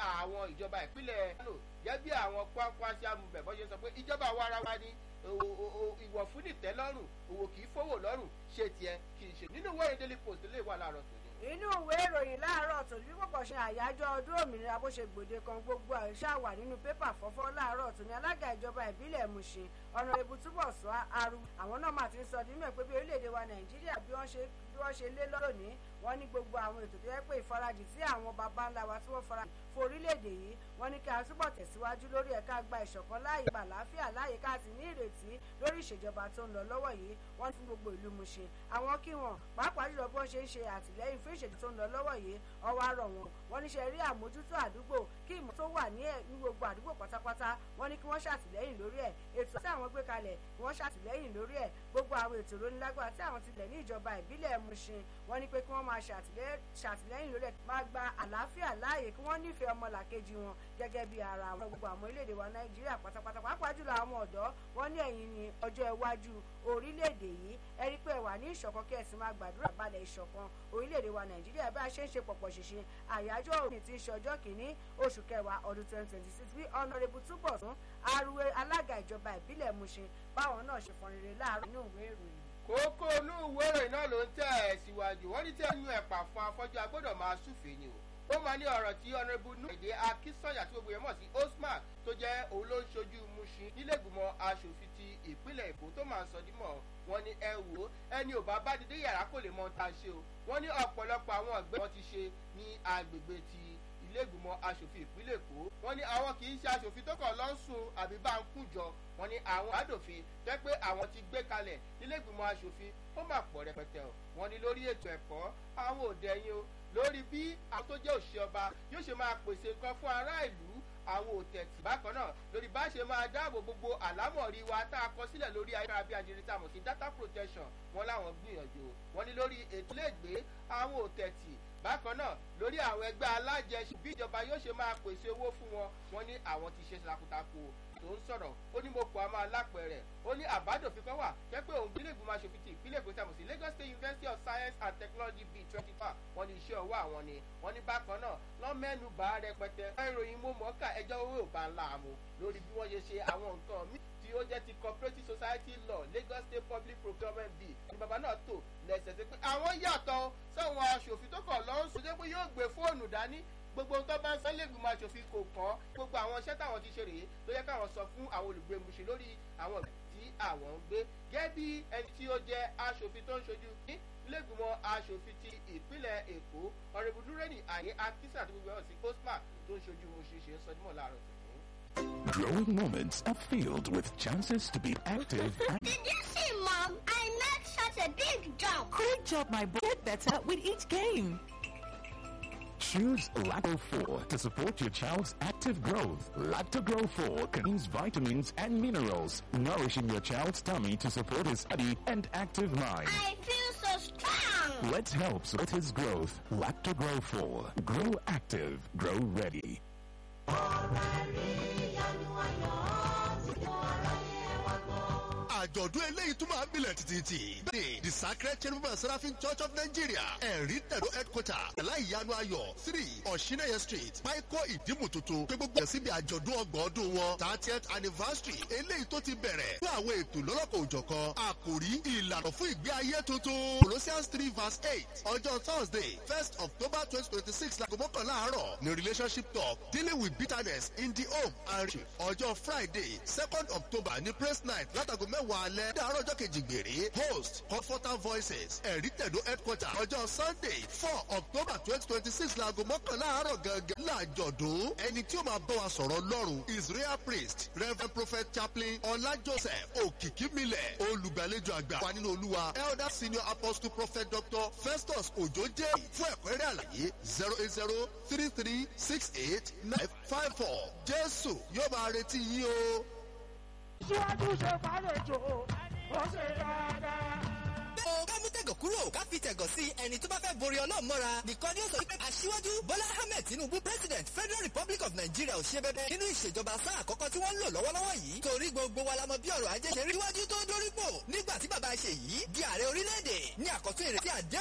àwọn ìjọba ìpínlẹ̀ kánò jẹ́ bí àwọn kwakwasia movement bọ́ ṣe sọ pé ìjọba àwa ara wa ni ìwọ̀ fún nìtẹ́lọ́rùn òwò kì í fowó lọ́rùn ṣe tiẹ̀ kì í ṣe nínú ìwé daily post lè wà láàárọ̀ tòní inú ìwé ìròyìn láàárọ̀ tó bí pọ̀pọ̀ ṣe àyájọ́ ọdún òmìnira bó ṣe gbòde kan gbogbo àìsà wà nínú pépà fọ́fọ́ láàárọ̀ tó ní alága ìjọba ìbílẹ̀ Mùṣin ọ̀nà ìbú túbọ̀ sọ aru àwọn náà mà ti ń sọ nínú ẹ̀ pé bí orílẹ̀-èdè wa Nàìjíríà bí wọ́n ṣe bí wọ́n ṣe lé lọ́rọ̀ ní wọ́n ní gbogbo àwọn ètò tó yẹ pé ìfarajì tí àwọn baba ńlá wa tí wọ́n fara fún orílẹ̀-èdè yìí wọ́n ní kí a túbọ̀ tẹ̀síwájú lórí ẹ̀ka gba ìṣọ̀kan láàyè gbà láàfíà láàyè ká sì ní ìrètí lórí ìṣèjọba tó ń lọ lọ́wọ́ yìí wọ́n ní fún gbogbo ìlú Mùṣin àwọn kí wọn pàápàá jùlọ bí wọ́n ṣe ń ṣe àtìlẹ́yìn fún ìṣèjọba tó ń lọ lọ́wọ́ yìí ọwọ́ àrọ̀ wọn wọ́n ní ṣe rí àmójútó àdúgbò kí ìmọ̀ tó wà ní gbogbo àdúgbò pátápátá wọ́n ní kí wọ́n ṣàtìlẹ́yìn lórí ẹ̀ ètò tí àwọn gbé kalẹ̀ kí wọ́n ṣàtìlẹ́yìn lórí ẹ̀ gbogbo àwọn ètò ìrónilágbára tí àwọn tilẹ̀ ní ìjọba ìbílẹ̀ Mùṣin wọ́n ní pé kí wọ́n máa ṣàtìlẹ́yìn lórí ẹ̀ máa gba àlàáfíà láàyè kí wọ́n nífẹ̀ẹ́ ọmọlàkejì wọn gẹ́gẹ́ bí ara àwọn gbogbo àwọn orílẹ̀-èdè wa Nàìjíríà pátápátá pàápàá jùlọ àwọn ọ̀dọ́ wọ́n ní ẹ̀yìn ní ọjọ́ iwájú orílẹ̀-èdè yìí ẹ rí pé wà ní ìṣọ̀kan kí ẹ sì máa gbàdúrà balẹ̀ ìṣọ̀kan orílẹ̀-èdè wa Nàìjíríà bí a ṣe ń ṣe pọ̀pọ̀ ṣìṣe àyájọ́ òní ti ṣe ọjọ́ kìíní oṣù kẹwàá ọdún twenty twenty six bí ọ̀nàrẹ́bù túbọ̀ tún arúgbó alága ìjọba ìbílẹ̀ Mùṣin báwọn náà ṣe fọn rere láàárọ̀ nínú ìwé ìròyìn kókó inú ìwé ìròyìn náà ló ń tẹ̀ ẹ̀ síwájú wọ́n ní tí ẹnu ẹ̀pà fún afọ́jú agbọ́dọ̀ máa súfèé ni o ó máa ní ọ̀rọ̀ tí ọ̀nàrẹ́bù nù èdè akínsọ̀yà tí gbogbo yẹn mọ̀ sí Osman tó jẹ́ òun ló ń ṣojú Mùṣin nílẹ̀gbìmọ̀ aṣòfin ti ìpínlẹ̀ Èkó tó máa ń sọ dímọ̀ wọn ní ẹ wò ó ẹni ò bá bá dídé yàrá kò lè mọ ta ṣe o wọ́n ní ọ̀pọ̀lọpọ̀ àwọn ọ̀gbẹ́ wọn ti ṣe ní agbègbè ti ilégbìmọ̀ aṣòfin ìpínlẹ̀ Èkó wọ́n ní àwọn kì í ṣe aṣòfin tó kàn lọ́sùn àbí bá ń kújọ wọ́n ní àwọn àdòfin jẹ́ pé àwọn ti gbé kalẹ̀ nílégbìmọ̀ aṣòfin ó mà pọ̀ rẹpẹtẹ o wọ́n ní lórí ètò ẹ̀kọ́ àwọn òde ẹ̀yìn o lórí bí àwọn tó jẹ́ òṣìṣẹ́ ọba yóò ṣe máa pèsè nǹkan fún ará ìlú àwọn òtẹ̀tì bákan náà lórí bá ṣe máa dáàbò gbogbo àlámọ̀rí wa tá a kọ sílẹ̀ lórí ayélujára bí ajere tá a mọ̀ sí data protection wọn láwọn gbìyànjú wọn ní lórí ètò iléègbé àwọn òtẹ̀tì bákan náà lórí àwọn ẹgbẹ́ alájẹsùn bí ìjọba yóò ṣe máa pèsè owó fún wọn wọn ní àwọn ti ṣe takuntakun tó ń sọ̀rọ̀ ó ní mo kọ́ a máa lápẹ̀rẹ̀ ó ní àbádòfin kan wà jẹ́ pé òun bílẹ̀ ìgbìmọ̀ aṣòfin ti ìpínlẹ̀ èkó tàbí sí Lagos State University of Science and Technology bíi twenty four wọ́n ní iṣẹ́ ọwọ́ àwọn ni wọ́n ní bákan náà lọ́n mẹ́nu bá rẹpẹtẹ ìròyìn mo mọ̀ ká ẹjọ́ owó ò bá ń la àmú lórí bí wọ́n ṣe ṣe àwọn nǹkan míì tí ó jẹ́ ti cooperative society law Lagos State Public Procurement Bill ni bàbá náà tò lẹ́sẹ̀ sí pé àwọn yàtọ̀ sáwọn aṣòfin tó kọ̀ lọ́n sọ pé yóò gbé fóònù dání gbogbo nǹkan bá ń sọ lẹ́gbìmọ̀ aṣòfin kò kàn gbogbo àwọn iṣẹ́ táwọn ti ṣe rèé tó yẹ káwọn sọ fún àwọn olùgbé Mùṣin lórí àwọn ìgbà tí àwọn ń gbé gẹ́gẹ́ bí ẹni tí ó jẹ́ aṣòfin tó ń ṣojú ní lẹ́gbìmọ̀ aṣòfin ti ìpínlẹ̀ Èkó ọ̀rẹ́bù dúrẹ́nì àyè akísà àti gbogbo ẹ̀hún sí Osman tó ń ṣojú Mùṣin ṣe ń sọ nímọ̀ láàárọ̀ tòun. Growing moments are filled with chances to be active and Did you see, Mom? I made such a big jump. Great job, my boy. Get better with each game. Choose Lacto 4 to support your child's active growth. Lacto Grow 4 contains vitamins and minerals, nourishing your child's tummy to support his study and active mind. I feel so strong. Let's help support his growth. Lacto Grow 4. Grow active. Grow ready. àjọ̀dún eléyìí tún máa ń bilẹ̀ títí. bẹ́ẹ̀ni the sacred cherubim and seraphim church of nigeria ẹ̀rí tẹ̀dó headquarter ẹ̀lá ìyanu ayọ̀ three ọ̀ṣinẹ́yẹ street páíkó ìdímù tuntun pé gbogbo ẹ̀ síbi àjọ̀dún ọgbọ̀n ọdún wọn thirtieth anniversary eléyìí tó ti bẹ̀rẹ̀ fún àwọn ètò lọ́lọ́kọ̀ òjọ̀kan àkòrí ìlànà fún ìgbé ayé tuntun colossians three verse eight ọjọ́ thursday first october twenty twenty six láago mọ́kànlá àárọ̀ ní relationship talk dealing with bitterness in the home and ọjọ́ friday second october ní praise night látago mẹ́wàá alẹ́ dàárọ̀ ọjọ́ kejì gbèrè host comforter voices ẹ̀rí tẹ̀dó headquarter ọjọ́ sunday four october twenty twenty six laago mọ́kànlá àárọ̀ gangan láàjọ̀dún ẹni tí ó máa bọ́ wa sọ̀rọ̀ lọ́rùn israel priest reverend prophet chaplain ọlá joseph òkìkímilẹ̀ olùgbàlejò àgbà wà nínú olúwa elder senior apostle prophet dr festus ojoje fún ẹ̀kúnrẹ́rẹ́ àlàyé zero eight zero three three six eight nine five four jésù yóò máa retí yín o. síwájú ṣe fàlejò ó ṣe dáadáa. o ká mú tẹ̀gọ̀ kúrò ká fi tẹ̀gọ̀ sí ẹni tó bá fẹ́ borí ọlọ́run mọ́ra nìkan ni ó sọ wípé aṣíwájú bọ́lá ahmed tinubu president federal republic of nigeria ò ṣe bẹ́bẹ́ nínú ìṣèjọba sáà àkọ́kọ́ tí wọ́n ń lò lọ́wọ́lọ́wọ́ yìí torí gbogbo wa la mọ bí ọ̀rọ̀ ajé ṣe rí iwájú tó dórípò nígbà tí bàbá ṣe yìí di ààrẹ orílẹ̀-èdè ní àkọ́tún ìrètí àdé